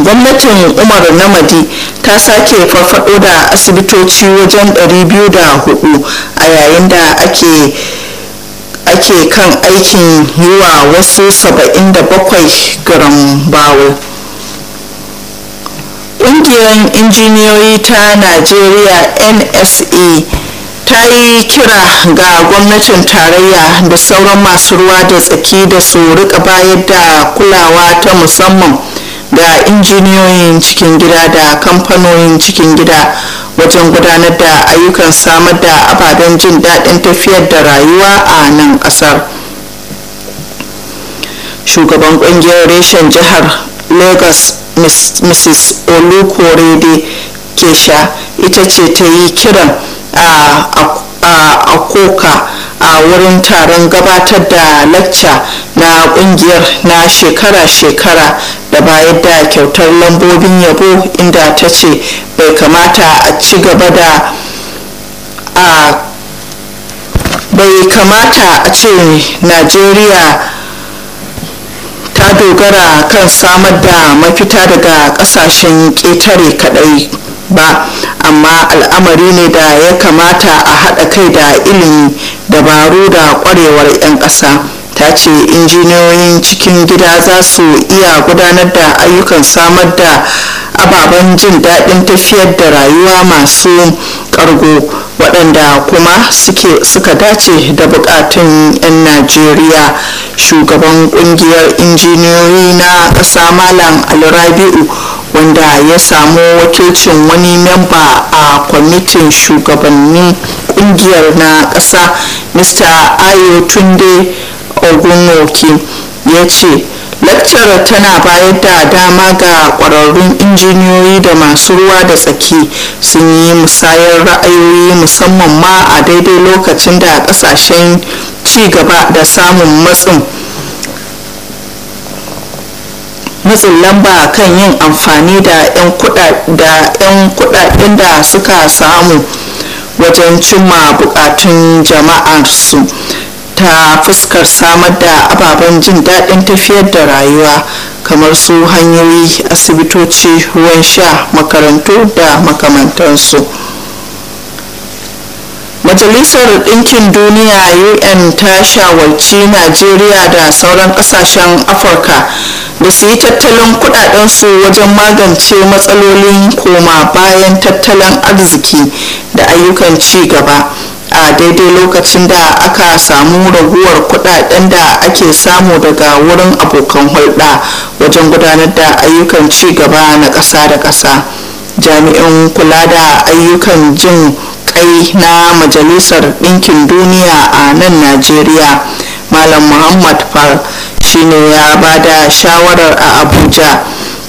gwamnatin umar namadi ta sake farfado da asibitoci wajen 204 a yayin da ake ake kan aikin yi wa wasu 77 garan bawo ƙungiyar injiniyoyi ta najeriya nsa ta yi kira ga gwamnatin tarayya da sauran masu ruwa da tsaki da su rika bayar da kulawa ta musamman ga injiniyoyin cikin gida da kamfanonin cikin gida wajen gudanar da ayyukan samar da ababen jin daɗin tafiyar da rayuwa a nan ƙasar shugaban ƙungiyar reshen jihar lagos mrs olukorede kesha ita ce ta yi kiran a koka a wurin taron gabatar da lacca na kungiyar na shekara-shekara da bayar da kyautar lambobin yabo inda ta ce bai kamata a ci gaba da a bai kamata a ce najeriya ta dogara kan samar da mafita daga kasashen ƙetare kadai ba amma al'amari ne da ya kamata a haɗa kai da ilimi dabaru da ƙwarewar 'yan ƙasa ta ce injiniyoyin cikin gida za su iya gudanar da ayyukan samar da ababen jin daɗin tafiyar da rayuwa masu ƙargo waɗanda kuma suka dace da buƙatun 'yan najeriya shugaban ƙungiyar injiniyoyi na ƙasa malam alrabi'u wanda ya samu wakilcin wani memba a kwamitin shugabannin kungiyar na ƙasa mr ayo tunde ogunoki ya ce lakcarar tana bayar da dama ga kwararrun injiniyoyi da masu ruwa da tsaki sun yi musayar ra'ayoyi musamman ma a daidai lokacin da kasashen ci gaba da samun matsin matsin lamba kan yin amfani da 'yan kudaden da suka samu wajen cimma bukatun jama'arsu ta fuskar samar da ababen jin daɗin tafiyar da rayuwa kamar su hanyoyi asibitoci ruwan sha makarantu da makamantansu majalisar ɗinkin duniya un ta shawarci najeriya da sauran ƙasashen afirka da su yi tattalin kudadensu wajen magance matsalolin koma bayan tattalin arziki da ayyukan ci gaba a daidai lokacin da aka samu raguwar kudaden da ake samu daga wurin abokan hulɗa wajen gudanar da ayyukan ci gaba na ƙasa da ƙasa jami'in kula da ayyukan jin kai na majalisar ɗinkin duniya a nan najeriya malam muhammad far shine ya ba da shawarar a abuja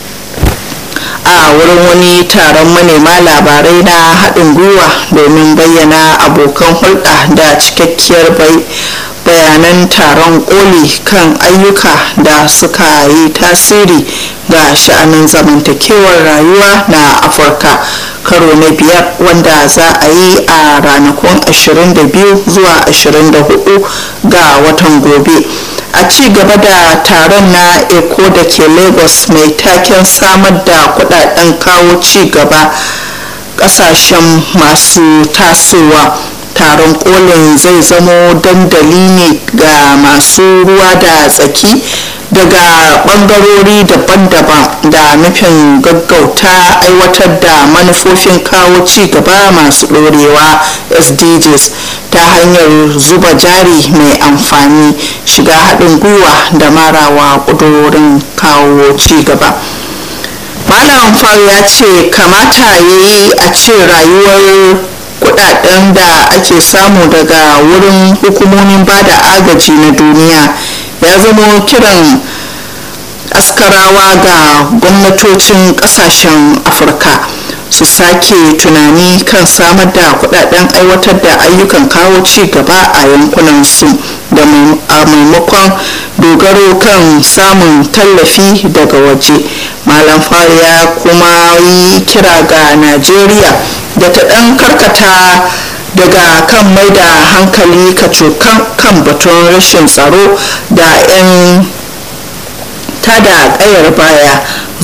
a wurin wani taron manema labarai na haɗin gwiwa domin bayyana abokan hulɗa da cikakkiyar bayanan taron koli kan ayyuka da suka yi tasiri ga sha'anin zamantakewar rayuwa na afirka karo na biyar wanda za a yi a ranakun 22 zuwa 24 ga watan gobe a ci gaba da taron na eco da ke lagos mai taken samar da kudaden kawo ci gaba kasashen masu tasowa taron kolin zai zamo dandali ne ga masu ruwa da tsaki daga bangarori daban-daban da nufin gaggauta aiwatar da manufofin kawo ci gaba masu dorewa sdgs ta hanyar zuba jari mai amfani shiga haɗin gwiwa da marawa ƙudurorin kawo ci gaba malam faru ya ce kamata ya yi a ce rayuwar kudaden da ake samu daga wurin hukumomin bada agaji na duniya ya zama kiran askarawa ga gwamnatocin kasashen afirka su sake tunani kan samar da kudaden aiwatar da ayyukan kawo ci gaba a yankunansu da a maimakon dogaro kan samun tallafi daga waje malam fari ya kuma yi kira ga najeriya da ta ɗan karkata daga kan mai da hankali kacokan kan batun rashin tsaro da 'yan tada kayar baya